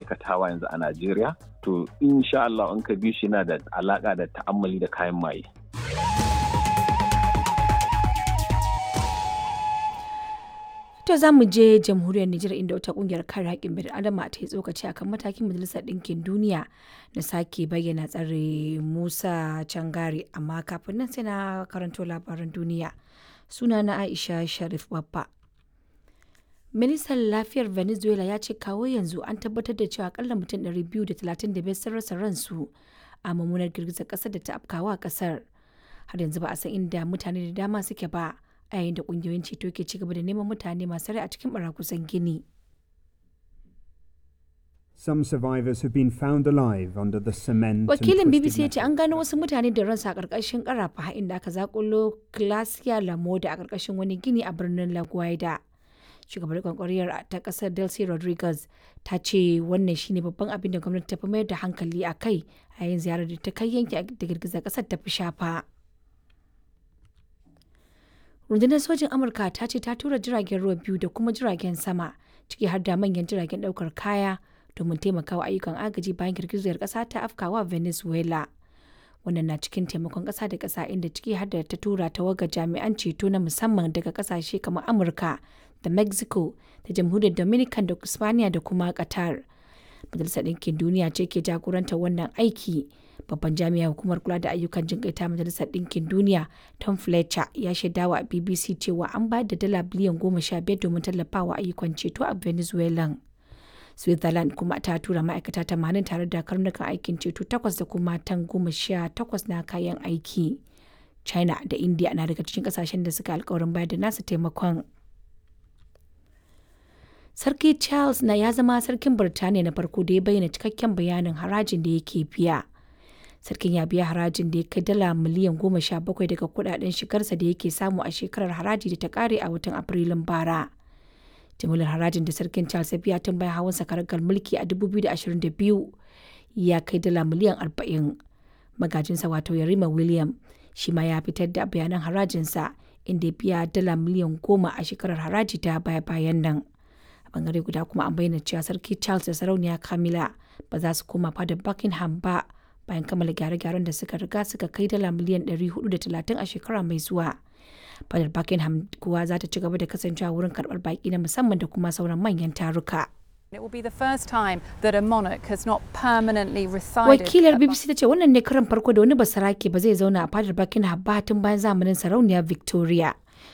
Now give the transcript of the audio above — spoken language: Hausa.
aikatawa yanzu a Najeriya to insha Allah in ka bi shi yana da alaka da ta'ammali da kayan maye. To za mu je jamhuriyar Nijar inda wata kungiyar kare haƙƙin bil adama ta yi tsokaci akan matakin majalisar ɗinkin duniya na sake bayyana tsare Musa Cangari amma kafin nan sai na karanto labaran duniya. Suna na Aisha Sharif Babba. Ministan lafiyar Venezuela ya ce kawo yanzu an tabbatar da cewa akalla mutum 235 sun rasa ransu a mummunar girgizar ƙasar da ta afkawa ƙasar. Har yanzu ba a san inda mutane da dama suke ba. a yayin da kungiyoyin ceto ke cigaba da neman mutane masu rai a cikin barakusan gini. Some survivors have been found alive under the cement. Wakilin BBC ya ce an gano wasu mutane da ransu a ƙarƙashin ƙarafa inda aka zakulo Glacia Lamoda a ƙarƙashin wani gini a birnin La Guaida. Shugabar kwankwariyar ta ƙasar Delcy Rodriguez ta ce wannan shine babban abin da gwamnati ta fi mayar da hankali a kai a yayin ziyarar da ta kai yanki da girgizar ƙasar ta fi shafa. rundunar sojin amurka ta ce ta tura jiragen ruwa biyu da kuma jiragen sama ciki har da manyan jiragen daukar kaya domin taimakawa ayyukan agaji bayan girgizar kasa ta afkawa venezuela wannan na cikin taimakon kasa da kasa inda ciki har da ta tura tawaga jami'an ceto na musamman daga kasashe kamar amurka da mexico da jamhuriyar dominican da spaniya da kuma qatar majalisar ɗinkin duniya ce ke jagorantar wannan aiki babban jami'a hukumar kula da ayyukan jin ta majalisar ɗinkin duniya tom fletcher ya shaidawa a bbc cewa an bayar da dala biliyan goma sha biyar domin tallafawa ayyukan ceto a venezuela switzerland kuma ta tura ma'aikata tamanin tare da karnukan aikin ceto takwas da kuma tan goma sha takwas na kayan aiki china da india na daga cikin kasashen da suka alkawarin bayar da nasu taimakon Sarki Charles na ya zama sarkin Birtaniya na farko da ya bayyana cikakken bayanin harajin da yake biya. Sarkin ya biya harajin da ya kai dala miliyan goma sha bakwai daga kudaden shigarsa da yake samu a shekarar haraji da ta kare a watan Afrilun bara. Jimilar harajin da sarkin Charles ya biya tun bayan hawan sakaragar mulki a 2022 ya kai dala miliyan 40. Magajinsa wato Yarima William shi ma ya fitar da bayanan harajinsa inda ya biya dala miliyan goma a shekarar haraji ta baya-bayan nan. bangare guda kuma an bayyana cewa sarki charles da sarauniya camilla ba za su koma fadar buckingham ba bayan kammala gyare-gyaren da suka riga suka kai dala miliyan 430 a shekara mai zuwa fadar buckingham kuwa za ta ci gaba da kasancewa wurin karbar baki na musamman da kuma sauran manyan taruka It will be the first time that a monarch has not permanently resided. Wakilar BBC ta ce wannan ne karan farko da wani basarake ba zai zauna a fadar Buckingham ba tun bayan zamanin sarauniya Victoria.